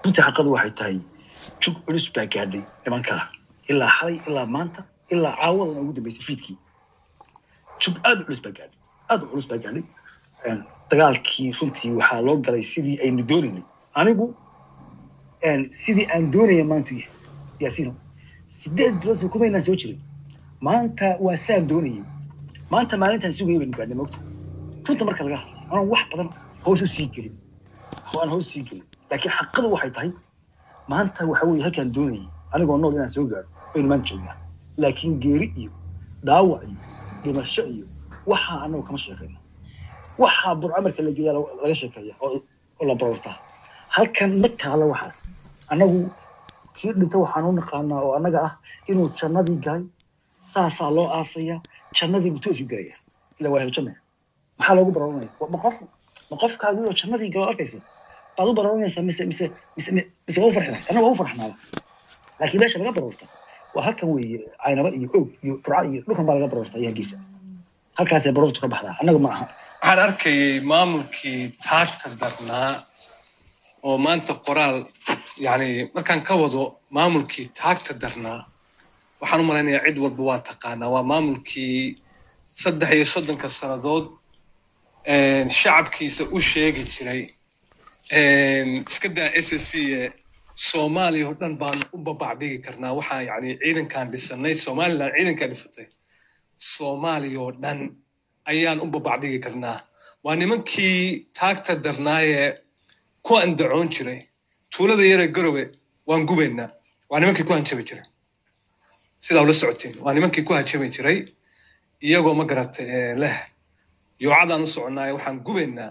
runtii xaqadu waxay tahay jug culus baa gaadhay nimankaa ilaa xalay ilaa maanta ilaa caawadan ugu dambeysay fiidkii jug aad u culus baa gaadhay aad u culus baa gaadhay dagaalkii runtii waxaa loo galay sidii aynu doonaynay anigu sidii aan doonaya maanta yahay yaasiino sideed bilood soo kumaynaan soo jirin maanta waa saan doonayay maanta maalintaan sugayay baynu gaadhnay mogta runta marka laga hadlay anaan wax badan hoos u sii gelin oo aan hoos sii gelin laakiin xaqadu waxay tahay maanta waxa weeye halkaan doonayay anigoo nool inaan soo gaaro baynu maanta joognaa laakiin geeri iyo dhaawac iyo dhimasho iyo waxaa anagu kama sheekayno waxaa burco marka la geeya laga sheekeeya oo la barortaa halkan ma taalo waxaas annagu kii dhinta waxaan u naqaanaa oo annaga ah inuu jannadii galay saasaa loo aasaya jannadii buu toosu gelaya ila waa heljanna maxaa loogu barooranaya ma qof ma qofkaagii oo jannadii galo arkaysa baad u barooranaysaa mise mise mise mise waa u farxinay annaga waa u farxnaaba laakiin meesha laga baroorta waa halkan weeye caynaba iyo og iyo burca iyo dhulkan baa laga baroorta iyo hargeysa halkaasay baroortu ka baxdaa annaga ma aha waxaan arkayay maamulkii taagta darnaa oo maanta qoraal yani markaan ka wado maamulkii taagta darnaa waxaan u malaynayaa cid walba waa taqaanaa waa maamulkii saddex iyo soddonka sannadood shacabkiisa u sheegi jiray iska daa s s c e soomaaliya oo dhan baan u babacdhigi karnaa waxaa yani ciidankaan dhisanay somaliland ciidankaa dhisatay soomaaliya oo dhan ayaan u babacdhigi karnaa waa nimankii taagta darnaayee ku andacoon jiray tuulada yaree garowe waan gubaynaa waa nimankii ku hanjabi jiray sidaa ula socotiin waa nimankii ku hanjabi jiray iyagoo ma garata leh yoocadaan u soconaaye waxaan gubaynaa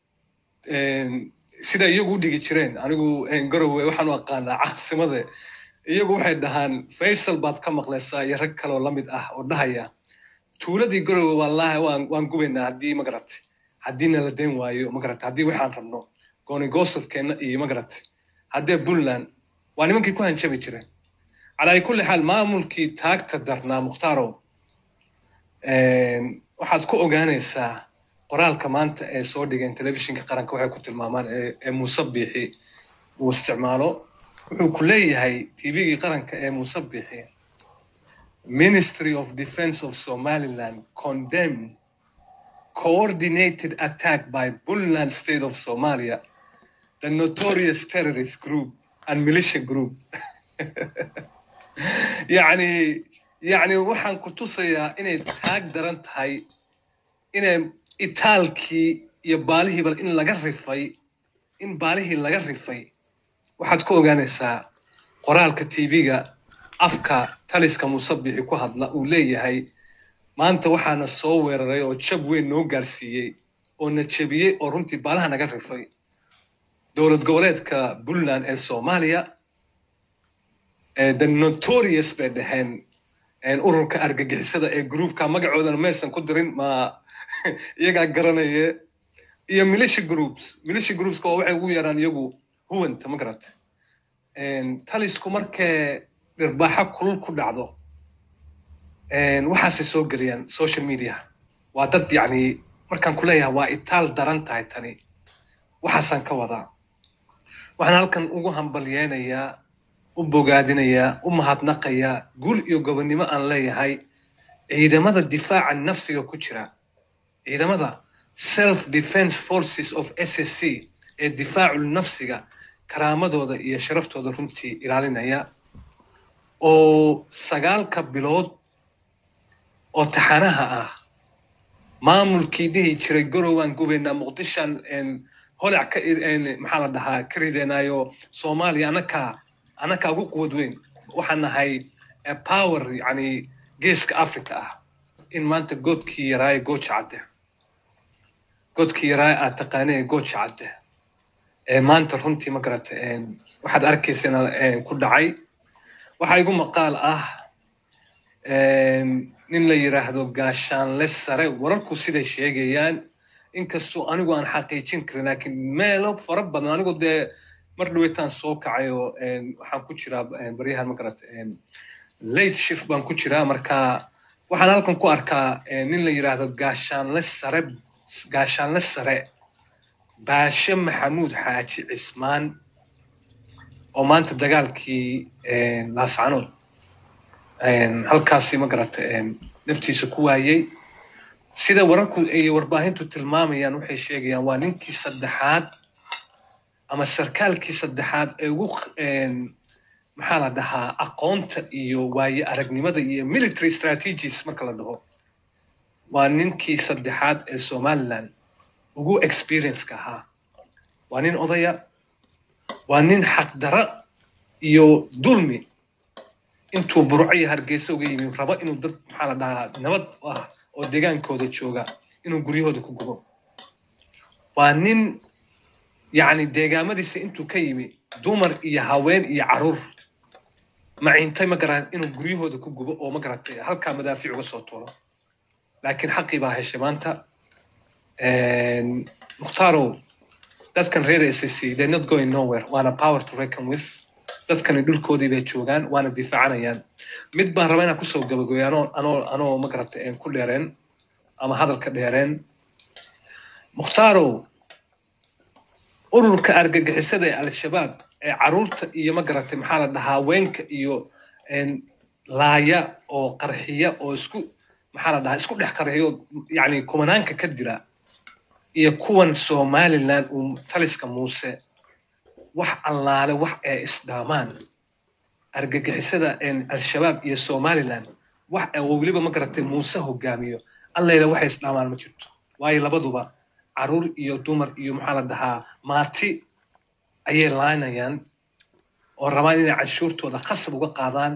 sida iyagu u dhigi jireen anigu garowe waxaan u aqaanaa caasimade iyagu waxay dhahaan faysal baad ka maqlaysaa iyo rag kaleoo la mid ah oo dhahaya tuuladii garowe wallaahi waan waan gubaynaa haddii ma garatay haddiina la dayn waayo ma garatay haddii waxaan rabno goonigosadkeenna iyo ma garatay haddee puntland waa nimankii ku hanjabi jireen calaa kulli xaal maamulkii taagta darnaa mukhtaaro waxaad ku ogaanaysaa qoraalka maanta ee soo dhigeen telefishinka qaranka waxay ku tilmaamaan ee muuse biixi uu isticmaalo wuxuu ku leeyahay tvgii qaranka ee muuse biixi ministry of defense of somaliland condemn coordinated attack by puntland state of somalia the notorious terrorist group and militia group yani yani waxaan ku tusayaa inay taag daran tahay inay itaalkii iyo baalihiiba in laga rifay in baalihii laga rifay waxaad ku ogaanaysaa qoraalka tv-ga afka taliska musabixi ku hadla uu leeyahay maanta waxaana soo weeraray oo jab weyn noo gaarsiiyey oo na jebiyey oo runtii baalaha naga rifay dowlad goboleedka puntland ee soomaaliya the notorious bay dhaheen ururka argagixisada ee groupka magacoodana maysan ku dirin ma iyagaa garanaya iyo militia groups militia groupska oo waxay ugu yaraan iyagu huwanta ma garata talisku markay dhirbaaxo kulul ku dhacdo waxaasay soo geliyaan social media waa dad yacni markaan ku leeyahay waa itaal daran tahay tani waxaasaan ka wadaa waxaan halkan ugu hambalyeynayaa u bogaadinayaa u mahadnaqayaa guul iyo gobonnimo aan leeyahay ciidamada difaaca nafsiga ku jira ciidamada self defense forces of s s c ee difaacu nafsiga karaamadooda iyo sharaftooda runtii ilaalinaya oo sagaalka bilood oo taxanaha ah maamulkii dhihi jiray gorowaan gubaynaa muqdishaan holac ka maxaa la dhahaa ka rideenaayo soomaaliya anakaa anakaa ugu quwad weyn waxaan nahay power yani geeska africa ah in maanta goodkii yaraaye gooja cadde goodkii yaraaye aad taqaanee gooja cadde ee maanta runtii ma garata waxaad arkaysana ku dhacay waxaa igu maqaal ah nin la yidhaahdo gaashaanle sare wararku siday sheegayaan inkastoo anigu aan xaqiijin karin laakiin meelo fara badan anigu dee mar dhaweytaan soo kacay oo waxaan ku jiraa baryahan ma garata late shift baan ku jiraa marka waxaan halkan ku arkaa nin la yidhaahdo gaashaanle sare gaashaanle sare baashe maxamuud xaaji cismaan oo maanta dagaalkii laascanood halkaasi ma garata naftiisa ku waayey sida wararku iyo warbaahintu tilmaamayaan waxay sheegayaan waa ninkii saddexaad ama sarkaalkii saddexaad ee ugu maxaa la dhahaa aqoonta iyo waaye aragnimada iyo military strategies marka la dhaho waa ninkii saddexaad ee somaliland ugu experienceka ahaa waa nin odaya waa nin xaqdara iyo dulmi intuu burco iyo hargeysa uga yimi rabo inuu dad maxaa la dhahaa nabad ah oo deegaankooda jooga inuu guryahooda ku gubo waa nin yacni deegaamadiisa intuu ka yimi dumar iyo haween iyo caruur maciintay ma garan inuu guryahooda ku gubo oo ma garatay halkaa madaafiic uga soo tuuro laakiin xaqii baa heshay maanta mukhtarow dadkan reer SSC they're not going nowhere waana power to reckon with dadkani dhulkoodii bay joogaan waana difaacanayaan mid baan rabaa inaan kusoo gabagooyo anoo anoo anoo ma garatay ku dheereen ama hadalka dheereen mukhtarow ururka argagixisada ee al-shabaab ee caruurta iyo ma garatay maxaa la dhahaa haweenka iyo laaya oo qarxiya oo isku maxaa la dhahaa isku dhex qarxiyo yacni kumanaanka ka dira iyo kuwan somaliland uu taliska muuse wax allaale wax ay isdhaamaan argagixisada al-shabaab iyo somaliland wax oo weliba ma garatay muuse hogaamiyo allayla waxay isdhaamaan ma jirto waayo labaduba caruur iyo dumar iyo maxaa la dhahaa maati ayay laanayaan oo rabaan inay canshuurtooda khasab uga qaadaan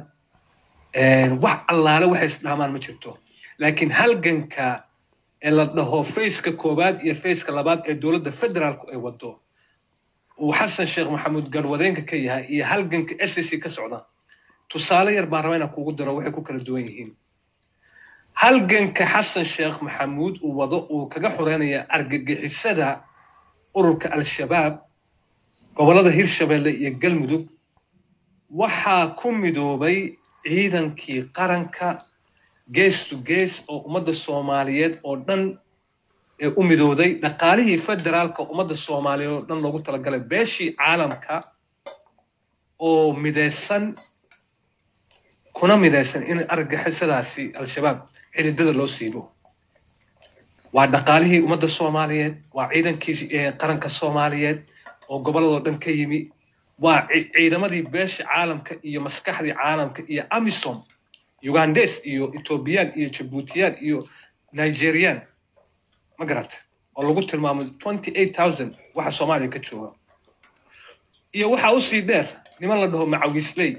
wax allaale waxay isdhaamaan ma jirto laakiin halganka ee la dhaho faceka koowaad iyo faceka labaad ee dowladda federaalku ay wado uu xasan sheekh maxamuud garwadeenka ka yahay iyo halganka s c ka socda tusaale yar baan rabaa inaan kugu daro waxay ku kala duwan yihiin halganka xasan sheekh maxamuud uu wado uu kaga xoreynaya argagixisada ururka al-shabaab gobollada hirshabelle iyo galmudug waxaa ku midoobay ciidankii qaranka gees to gees oo ummadda soomaaliyeed oo dhan ee u midooday dhaqaalihii federaalka ummadda soomaaliyeed oo dhan loogu talagalay beeshii caalamka oo midaysan kuna midaysan in argagixisadaasi al-shabaab xididada loo siibo waa dhaqaalihii ummadda soomaaliyeed waa ciidankii qaranka soomaaliyeed oo gobolladoo dhan ka yimi waa ciidamadii beesha caalamka iyo maskaxdii caalamka iyo amisom ugandes iyo ethoobiyan iyo jabuutiyaan iyo nigerian ma garata oo lagu tilmaamo twenty eight thousand waxa soomaaliya ka jooga iyo waxaa usii dheer niman la dhaho macawisley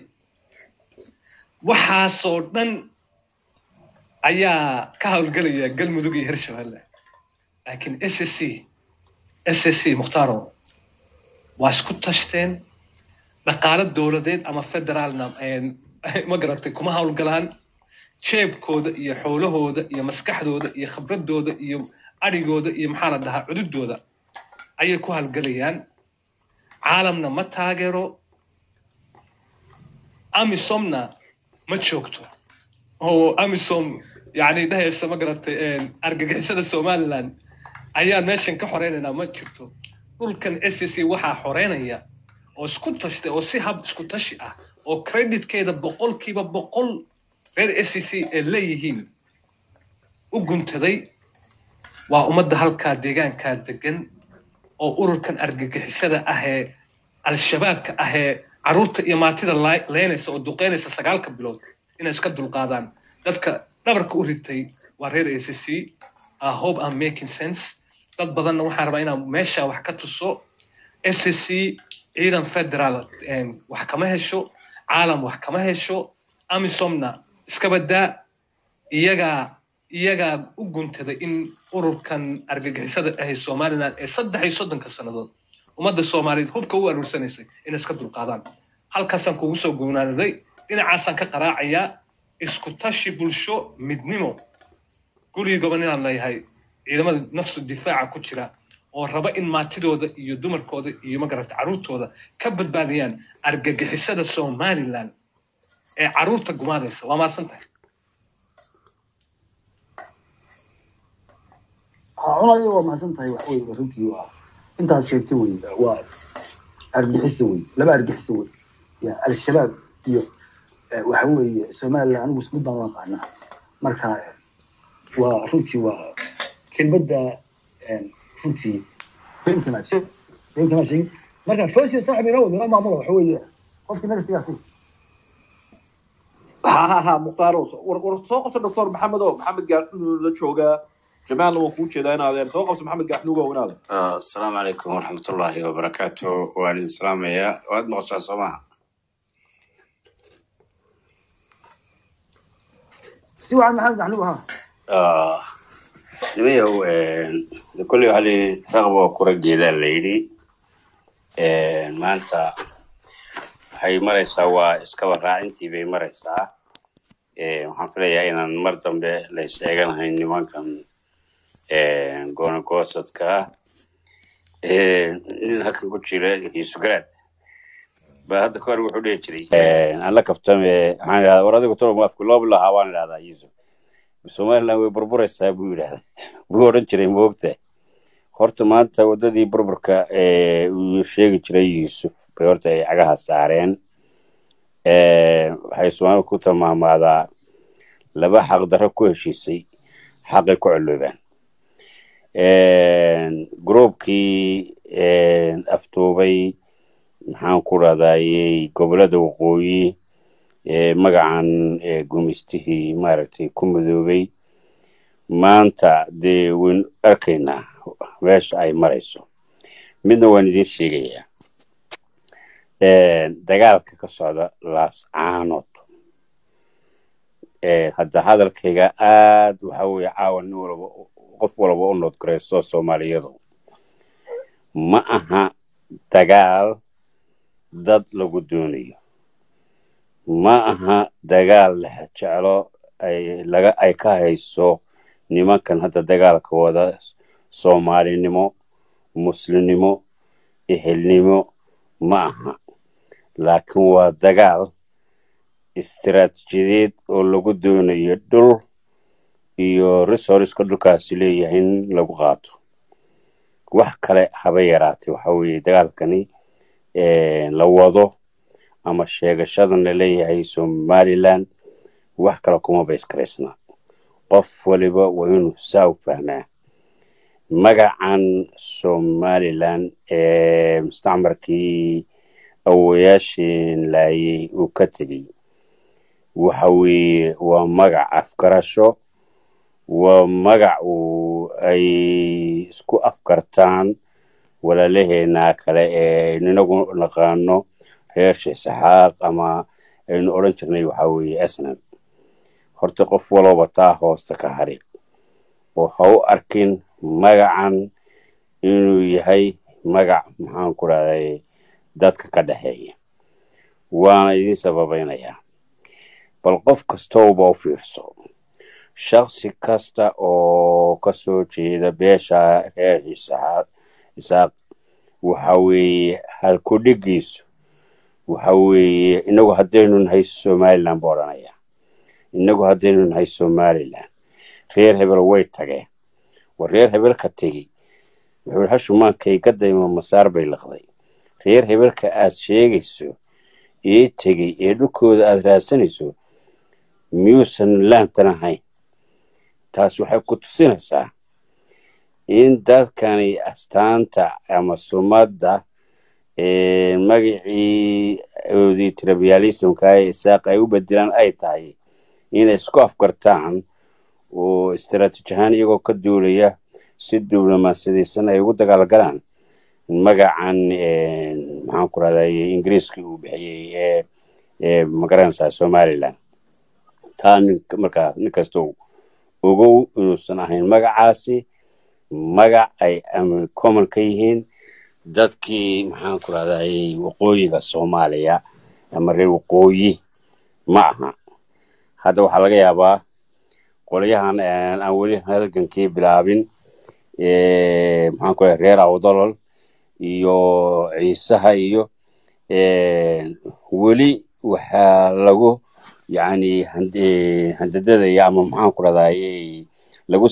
waxaasoo dhan ayaa ka howlgelaya galmudug iyo hirshabelle laakiin s s c s s c mukhtaaro waa isku tashteen dhaqaalo dowladeed ama federaalna ma garatay kuma howlgalaan jeebkooda iyo xoolahooda iyo maskaxdooda iyo khibradooda iyo adhigooda iyo maxaa la dhahaa cududooda ayay ku howlgelayaan caalamna ma taageero amisomna ma joogto oo amisom yani dhahaysa ma garatay argagixisada somaliland ayaan meeshan ka xoreynaynaa ma jirto dhulkan s c waxaa xoreynaya oo isku tashtay oo si hab isku tashi ah oo creditkeeda boqolkiiba boqol reer s c ee leeyihiin u guntaday waa ummadda halkaa deegaankaa degan oo ururkan argagixisada ahee al-shabaabka ahee caruurta iyo maatida leynaysa oo duqeynaysa sagaalka bilood inay iska dulqaadaan dadka dhabarka u ritay waa reer a c c i hope i'm making sense dad badanna waxaan rabaa inaan meesha wax ka tuso s c c ciidan federaal wax kama hesho caalam wax kama hesho amisomna iska badaa iyagaa iyagaa u guntaday in ururkan argagixisada ahay somaliland ee saddex iyo soddonka sannadood ummadda soomaaliyeed hubka u aruursanaysay inay iska dulqaadaan halkaasaan kugu soo gownaanaday dhinacaasaan ka qaraacayaa isku tashi bulsho midnimo gurigii goban inaan leeyahay ciidamada nafsu difaaca ku jira oo raba in maatidooda iyo dumarkooda iyo magarata carruurtooda ka badbaadiyaan argagixisada somaliland ee carruurta gumaadaysa waa maadsan tahay cunayo waa mahadsan tahay wax wey runtii waa intaad sheegtay wey waa argixisa wey laba argixisa wey ya al-shabaab iyo eh, waxa weeye somaliland anigu mid baan u aqaanaa marka waa runtii waa kelmadda eh, runtii beenka maa sheeg beenka maa sheegin marka fosio saaxib inoo wada inoo maamula waxa weeye qofkii nagastigaasi ha ha ha mukhtaaro war war soo qabso doctor maxamed oo maxamed gaarxunuug la joogaa jamaalna waan kuu jeedaa in adeer soo qabso maxamed gaarxunuug oo in adeer Ah, asalaamu calaykum waraxmatullaahi wabarakaatu waan idin salaamayaa waad maqashaa soo maha si wacan maxamed maxluub ha Ah, nimayow de kolley waxaa layidhi raqab waa kura geedaa la yidhi maanta waxay maraysaa waa iskaba raacintii bay maraysaa Eh, waxaan filayaa inaan mar dambe la is eeganahayn nimankan goonagoosadka ah Eh, nin halkan ku jira hiisugaraad ba hadda kahor wuxuu dhihi jiray aan la kaftame waxaan idhahdaa war adigu tolo afku loo bilahaa waan idhahdaa yiisu somaliland way burburaysaa buu yidhahda buu odhan jiray moogta horta maanta waddadii burburka ee uu sheegi jiray yuusuf bay horta ay cagaha saareen Eh, waxay soomaalida ku tilmaamaadaa laba xaqdarro ku heshiisay xaqay ku coloobaan groupkii afduubay maxaan ku rahdayey gobolada waqooyi ee magacan ee gumistihii maaragtay ku midoobay maanta dee waynu arkaynaa meesha ay marayso midna waan idiin sheegayaa dagaalka ka socda laascaanood hadda hadalkayga aad waxa weeye caawa nin walba qof walba u noodgarayso soomaaliyadu ma aha dagaal dad lagu doonayo ma aha dagaal la jeclo ay laga ay ka hayso nimankan hadda dagaalka wada soomaalinimo muslimnimo ehelnimo ma aha laakiin waa dagaal istiraatijiyadeed oo lagu doonayo dhul iyo resourceska dhulkaasi leeyahay in lagu qaato wax kale haba yaraatee waxa weeye dagaalkani la wado ama sheegashadan la leeyahay somaliland wax kale kuma bayskaraysna qof waliba waa inuu saa u fahmaa magacan somaliland ee mustacmarkii awoyaashin laayay uu ka tegey waxa weeye waa magac afgarasho waa magac uu ay isku afkartaan walaalaheena kale ee inagu naqaano reer sheesaxaaq ama aynu odhan jirnay waxa weeye asnan horta qof walooba taa hoosta ka hari oo ha u arkin magacan inuu yahay magac maxaan ku rahday dadka ka dhexeeya waana idiin sababaynayaa bal qof kastowba u fiirso shaksi kasta oo ka soo jeeda beesha reer isaaq waxa weeye halkudhigiisu waxa weeye inagu haddaynu nahay somaliland buu odhanaya inagu haddaynu nahay somaliland reer hebel way tageen war reer hebelka tegi wuxuu hashumaankay ka daymo masaar bay liqday reer hebelka aad sheegayso ee tegey ee dhulkooda aad raadsanayso miyuusan laantan ahayn taas waxay ku tusinaysaa in dadkani astaanta ama sumadda magacii oodii tribalismka ee isaaq ay u bedelaan ay tahay inay isku afkartaan oo istaraatiiji ahaan iyagoo ka duulaya si diblomaasiyadaysan ay ugu dagaalgalaan magacan maxaan ku rahday ingiriiska uu bixiyey ee ee magaranaysaa somaliland taa nin markaa nin kastoo ogow inuusan ahayn magacaasi magac ay common ka yihiin dadkii maxaan ku rahday waqooyiga soomaaliya ama reer waqooyi ma aha hadda waxaa laga yaabaa qolyahan aan weli halgankii bilaabin maxaan ku rahay reer awdolol iyo ciisaha iyo weli waxaa lagu yacni handadadaya ama maxaan ku rahday lagu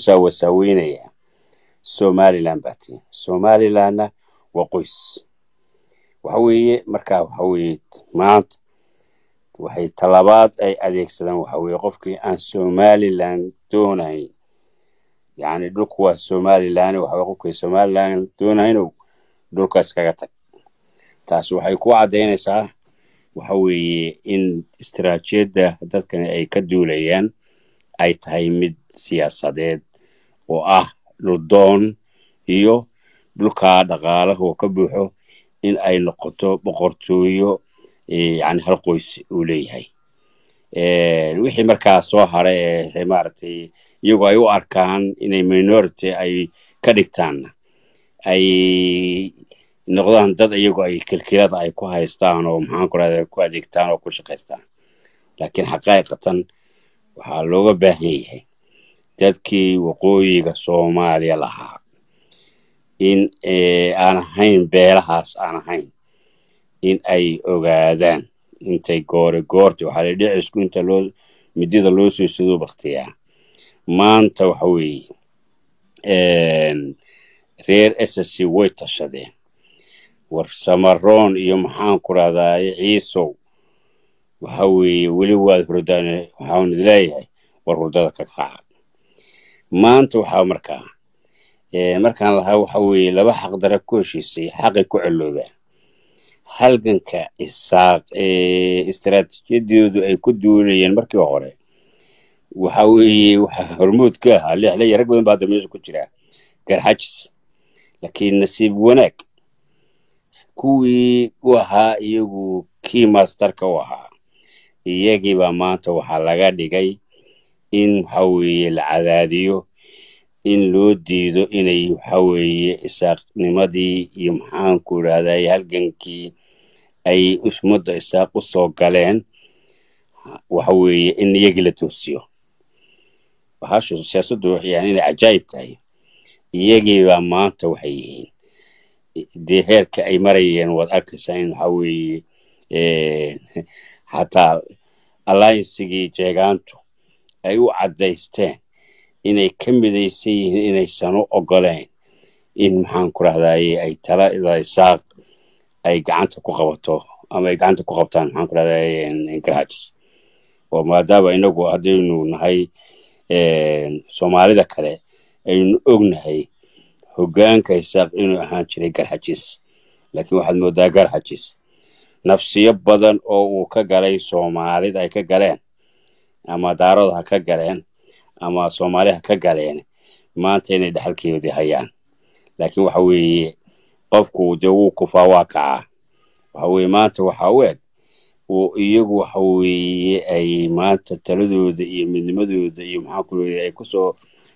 saawasaaweynaya somaliland baa tii somalilandna waa qoys waxa weeye markaa waxa weeye maanta waxay talabaad ay adeegsadaan waxa weeye qofkii aan somaliland doonayn yacni dhulku waa somaliland waxa weye qofkii somaliland doonaynow dhulkaas kaga tag taasi waxay ku caddaynaysaa waxa weeye in istiraatiijiyadda dadkani ay ka duulayaan ay tahay mid siyaasadeed oo ah dhuldoon iyo dhulkaa dhaqaalaha oo ka buuxo in ay noqoto boqortooyo yani hal qoys uu leeyahay wixii markaa soo hara ee maaragtay iyagoo ay u arkaan inay minority ay ka dhigtaanna ay noqdaan dad iyagoo ay kilkilada ay ku haystaan oo maxaan ku rahda ku adeegtaan oo ku shaqaystaan laakiin xaqaa'iqatan waxaa looga baahan yahay dadkii waqooyiga soomaaliya lahaa in aan ahayn beelahaas aan ahayn in ay ogaadaan intay goore goorta waxaa la dhicisku inta loo midida loo soo siduu baktiyaa maanta waxa weeye reer ssc way tashadeen war samaroon iyo maxaan ku rahdaay ciisow waxa weeye weli waad hurdaan waxaan leeyahay war hurdada ka kaca maanta waxaa markaa markaan lahaa waxa weeye laba xaqdara ku heshiisay xaqay ku celoobaan halganka isaaq istaraatiijiyadoodu ay ku duulayeen markii hore waxa weeye waxa hormuud ka ahaa lixlaya rag badan baa hadda meesha ku jira garxajis laakiin nasiib wanaag kuwii u ahaa iyagu kii masterka u ahaa iyagiibaa maanta waxaa laga dhigay in waxa weeye la cadaadiyo in loo diido inay waxa weeye isaaqnimadii iyo maxaanku idhahday halgankii ay ummadda isaaq u soo galeen waxa weeye in iyagii la toosiyo bahashu siyaasaddu yani inay cajaayib tahay iyagiibaa maanta waxay yihiin dee heerka ay marayeen waad arkaysaa in waxa weeye xataa alliancegii jeegaantu ay u caddaysteen inay ka midaysan yihiin inaysan u ogoleen in maxaan ku rahdaye ay talada isaaq ay gacanta ku qabato ama ay gacanta ku qabtaan maxaan ku rahdaye garhajis oo maadaama inagu haddaynu nahay soomaalida kale aynu ognahay hoggaanka isaaq inuu ahaan jiray garxajis laakiin waxaad moodaa garxajis nafsiyo badan oo uu ka galay soomaalida ay ka galeen ama daarood ha ka galeen ama soomaali ha ka galeen maanta inay dhexalkeedii hayaan laakiin waxa weeye qofku dee wuu kufaa waa kacaa waxa weeye maanta waxaa u eg oo iyagu waxa weeye ay maanta taladooda iyo midnimadooda iyo maxaa ku leeyahay ay kusoo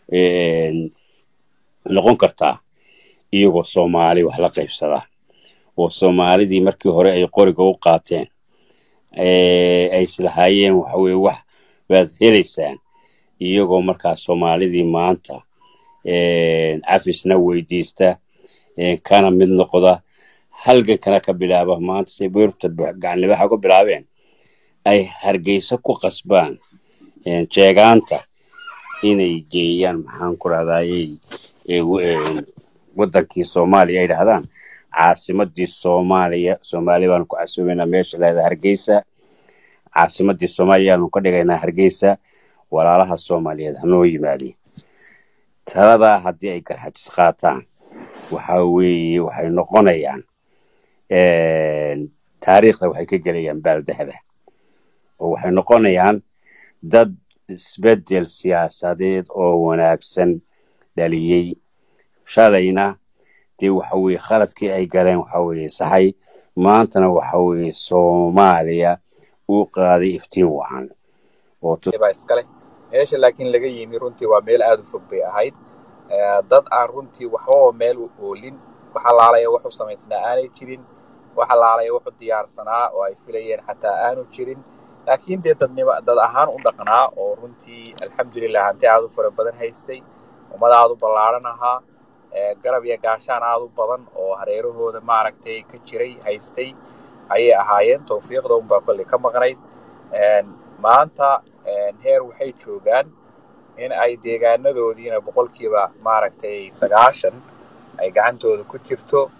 noqon kartaa iyagoo soomaali wax la qaybsada oo soomaalidii markii hore ay qoriga u qaateen ay islahaayeen waxa weye wax baad helaysaan iyagoo markaa soomaalidii maanta cafisna weydiista kana mid noqda halgankana ka bilaaba maanta say beerta gacanlibaxa ku bilaabeen ay hargeysa ku qasbaan jeegaanta inay geeyaan maxaan ku rahdaayey wadankii soomaaliya ay dhahdaan caasimadii soomaaliya soomaaliya baanu ku casoobaynaa meesha leeda hargeysa caasimadii soomaaliya ayaanu ka dhigaynaa hargeysa walaalaha soomaaliyeed hanoo yimaadeen taladaa haddii ay garxajis qaataan waxa weeye waxay noqonayaan taariikhda waxay ka gelayaan baaldahaba oo waxay noqonayaan dad isbeddel siyaasadeed oo wanaagsan dhaliyey shalayna dee waxa weye khaladkii ay galeen waxa weye saxay maantana waxa weye soomaaliya uu qaaday iftiin wacan oo baa iskale meesha laakiin laga yimi runtii waa meel aad u fog bay ahayd dad aan runtii waxbaba meel u oolin wax allaalaya wax u samaysnaa aanay jirin wax allaalaya wax u diyaarsanaa oo ay filayeen xataa aanu jirin laakiin dee dadnimo dad ahaan u dhaqnaa oo runtii alxamdulilah hanti aad u fara badan haystay ummad aad u ballaaran ahaa garab iyo gaashaan aad u badan oo hareerahooda maaragtay ka jiray haystay ayay ahaayeen tawfiiqda unbaa kolley ka maqnayd maanta heer waxay joogaan in ay deegaanadoodiina boqolkiiba maaragtay sagaashan ay gacantooda ku jirto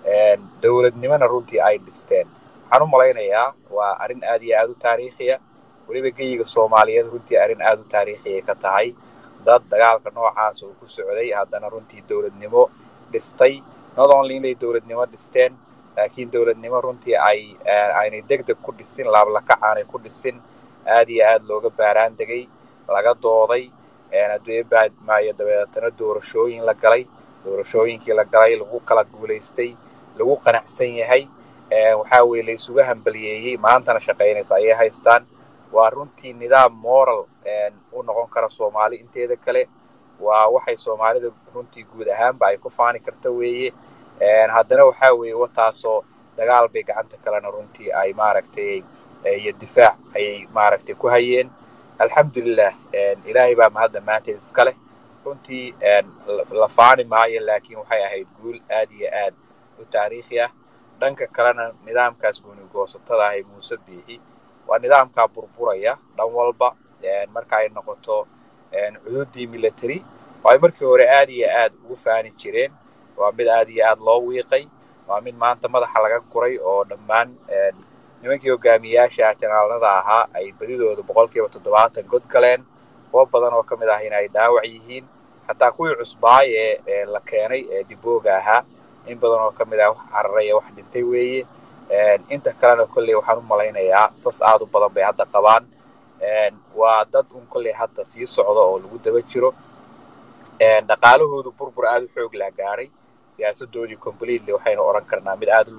dowladnimona runtii ay dhisteen waxaan u malaynayaa waa arrin aad iyo aad u taariikhiya weliba geyiga soomaaliyeed runtii arrin aad u taariikhiya ka tahay dad dagaalka noocaas uu ku socday haddana runtii dowladnimo dhistay not only inay dowladnimo dhisteen laakiin dowladnimo runtii ay aynay deg deg ku dhisin laablakac aanay ku dhisin aad iyo aad looga baaraan degay laga dooday adduunyamaayo dabeetana doorashooyin la galay doorashooyinkii la galay lagu kala guulaystay lagu qanacsan yahay waxaa weye la isuga hambaliyeeyey maantana shaqaynaysa ayay haystaan waa runtii nidaam moral u noqon kara soomaali inteeda kale waa waxay soomaalida runtii guud ahaanba ay ku faani karta weeye haddana waxaa weeye wataasoo dagaal bay gacanta kalena runtii ay maaragtay iyo difaac ayay maaragtay ku hayeen alxamdulilah ilaahay baa mahadda maanteed iska leh runtii la faani maayo laakiin waxay ahayd guul aad iyo aad u taariikhi ah dhanka kalena nidaamkaas goonigoosatada ah ee muuse biixi waa nidaamkaa burburaya dhan walba marka ay noqoto cududii military oo ay markii hore aad iyo aad ugu faani jireen waa mid aad iyo aad loo wiiqay waa mid maanta madaxa laga guray oo dhammaan nimankii hogaamiyaasha janaalnada ahaa ay badidooda boqolkiiba toddobaatan god galeen kuwo badan oo ka mid ah in ay dhaawac yihiin xataa kuwii cusbaay ee la keenay ee dibooga ahaa in badan oo ka mid ah wax cararay ee wax dhintay weeye inta kalena kolley waxaan u malaynayaa sas aad u badan bay hadda qabaan waa dad un kolley hadda sii socda oo lagu daba jiro dhaqaalahoodu burbur aad u xoog laa gaadhay siyaasadoodii completely waxaynu odhan karnaa mid aad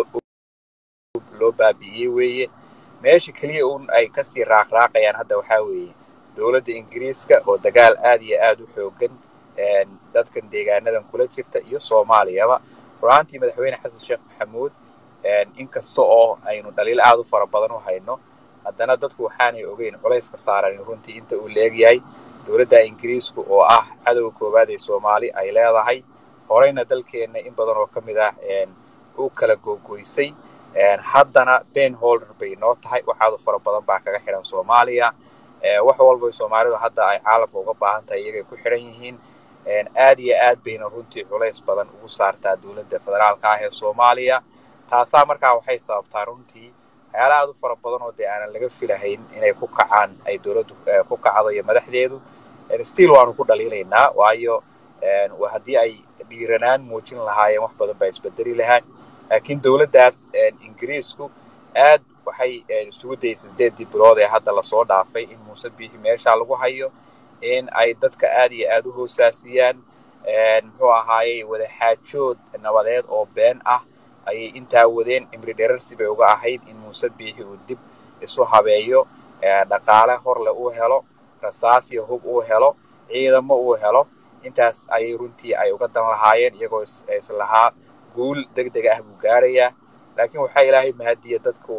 loo baabi'iyey weeye meesha keliya un ay kasii raaqraaqayaan hadda waxaa weeye dowladda ingiriiska oo dagaal aad iyo aad u xoogan dadkan deegaanadan kula jirta iyo soomaaliyaba runaantii madaxweyne xasan sheekh maxamuud inkasta oo aynu dhaliil aad u fara badan u hayno haddana dadku waxaanay ogeyn culayska saaran runtii inta uu leegyahay dowladda ingiriisku oo ah cadowga koowaad ee soomaali ay leedahay horeyna dalkeenna in badan oo ka mid ah u kala googoysay haddana ben holder bay noo tahay waxaadu fara badan baa kaga xidhan soomaaliya wax walba soomaalidu hadda ay caalamka uga baahan tahay iyagay ku xidhan yihiin aad iyo aad bayna runtii culays badan ugu saartaa dowladda federaalka ah ee soomaaliya taasaa markaa waxay sababtaa runtii waxyaala aad u fara badan oo dee aanan laga filahayn inay ku kacaan ay dowladdu ku kacdo iyo madaxdeedu still waanu ku dhaliilaynaa waayo haddii ay dhiiranaan muujin lahaayeen wax badan baa isbedeli lahaa laakiin dowladdaas ingiriisku aad waxay isugu dayeysay sideedii bilood ee hadda lasoo dhaafay in muuse biixi meeshaa lagu hayo in ay dadka aad iyo aad u hoosaasiyaan muxuu ahaayey wadaxaajood nabadeed oo been ah ayay intaa wadeen cimri dherarsi bay uga ahayd in muuse biixi uu dib isu habeeyo dhaqaale horle uu helo rasaas iyo hub uu helo ciidamo uu helo intaas ayay runtii ay uga dan lahaayeen iyagoo islahaa guul deg deg ah buu gaarayaa laakiin waxaa ilaahay mahadiya dadku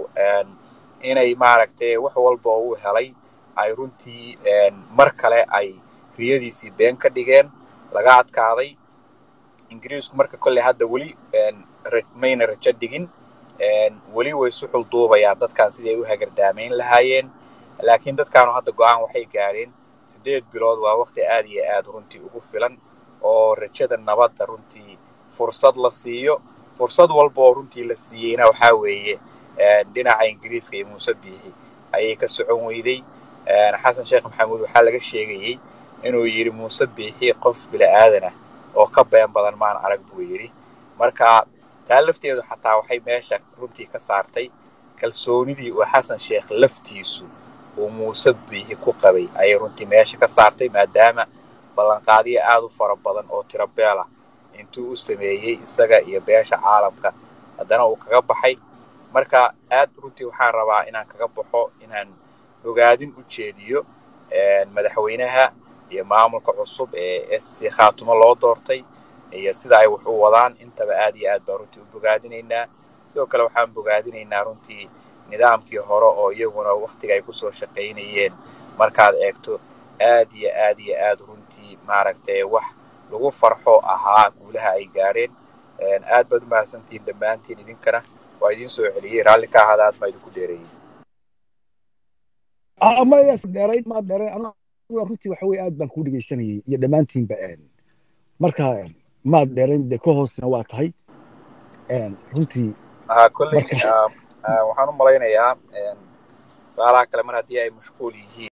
inay maaragtay wax walba oo uu helay ay runtii mar kale ay riyadiisii been ka dhigeen laga adkaaday ingiriisku marka kolley hadda weli mayna rajo dhigin weli way suxul duubayaan dadkan sidii ay u hagardaamayn lahaayeen laakiin dadkaanu hadda go-aan waxay gaadheen siddeed bilood waa waqti aad iyo aad runtii ugu filan oo rajada nabadda runtii fursad la siiyo fursad walba oo runtii la siiyeyna waxaa weeye dhinaca ingiriiska iyo muuse biixi ayay ka socon weyday xasan sheekh maxamuud waxaa laga sheegayey inuu yidhi muuse biixi qof bila'aadanah oo ka been badan maan arag buu yidhi marka taa lafteedu xataa waxay meesha runtii ka saartay kalsoonidii uu xasan sheekh laftiisu uu muuse biixi ku qabay ayay runtii meesha ka saartay maadaama ballanqaadiyo aad u fara badan oo tiro beel ah intuu u sameeyey isaga iyo beesha caalamka haddana uu kaga baxay marka aad runtii waxaan rabaa inaan kaga baxo inaan ogaadin u jeediyo madaxweynaha iyo maamulka cusub ee sc khaatumo loo doortay iyo sida ay wax u wadaan intaba aad iyo aad baan runtii u bogaadinaynaa sidoo kale waxaan bogaadinaynaa runtii nidaamkii hore oo iyaguna waktiga ay kusoo shaqaynayeen markaad eegto aad iyo aad iyo aad runtii maaragtay wax lagu farxo ahaa guulaha ay gaadheen aad baad u mahadsantihiin dhammaantiin idinkana waa idiin soo celiyey raalli ka ahaada aad baa idinku dheereeyey dheerayn ma dheerayn aniga runtii waxa weye aad baan kuu dhegeysanayay iyo dhammaantiinba marka maad dheerayn dee ka hoosna waa tahay runtii ها كل marka waxaan u malaynayaa walaalaha kale mar haddii ay mashquul yihiin